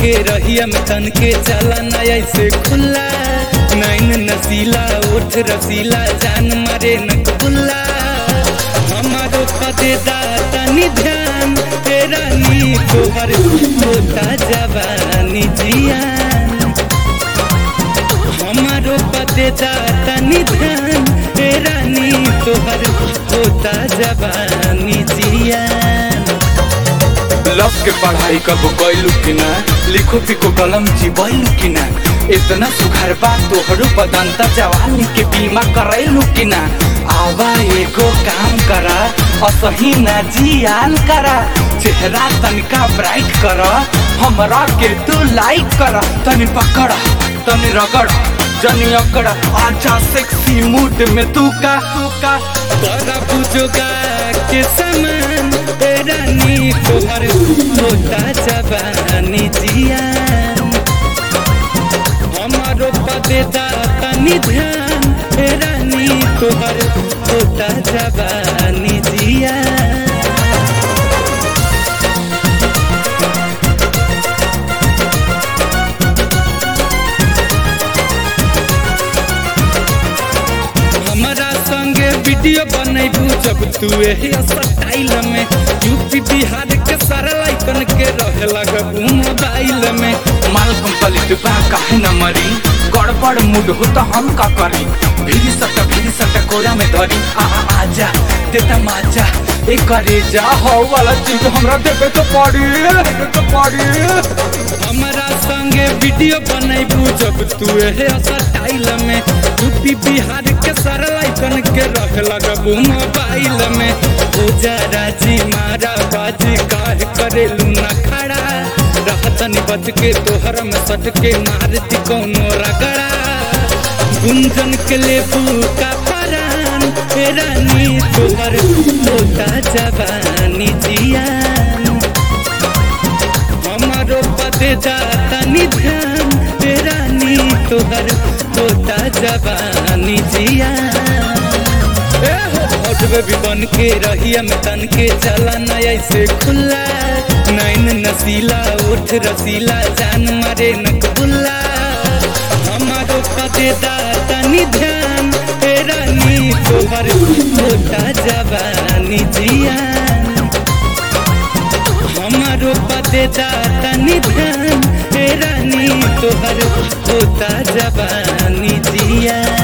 के रहिया में तन के चला ना ऐसे खुला नैन नसीला ओठ रसीला जान मारे नकबुल्ला हमारो पदे तनी ध्यान तेरा नी तोहर होता जवानी जियान हमारो पदे तनी ध्यान तेरा नी तोहर होता जवानी जियान लव के पढ़ाई कब कैलू कि ना लिखो पिको कलम चिबैलू कि ना इतना सुघर बा तोहरो बदंता जवानी के बीमा करैलू कि ना आवा एगो काम करा असही ना जियान करा चेहरा तनिका ब्राइट कर हमरा के तू लाइक कर तनी पकड़ तनी रगड़ जनी अकड़ आजा सेक्सी मूड में तू का तू का तोरा बुझोगा के समान तेरा नी तोहर होता जवानी जियान हमारो पदे तनी ध्यान तेरा नी तोहर होता जवानी जियान हमारा संगे वीडियो बनैबू जब तू एही स्टाइल में यूपी बिहार के सारा लाइकन के रहे लगबू मोबाइल में माल कंप्लीट बा काहे न मरी गड़बड़ मूड हो तो हम का करी भीड़ सट भीड़ सट कोरा में धरी आ आ, आजा देता माजा ए करे जा हो वाला चीज हमरा देबे तो पड़ी देबे तो पड़ी हमारा संगे वीडियो बनैबू जब तू एही स्टाइल में यूपी बिहार के सारा लाइकन के रहे लगबू मोबाइल में हो जा राजी मारा बाजी काहे करेलू ना खड़ा रहतनी बच के तोहर में सट के मारती कौनो रगड़ा गुंजन के लेबू का परान तेरा नी तोहर होता जवानी जियान हमारो पदे तनी ध्यान तेरा नी तोहर होता जवानी जियान ए हो हट बेबी बन के रहिया में तन के चला ना ऐसे खुला नैन नसीला ओठ रसीला जान मारे नकबुल्ला हमारो पदे तनी ध्यान तेरा नी तोहर होता जवानी जियान हमारो पदे तनी ध्यान तेरा नी तोहर होता जवानी जियान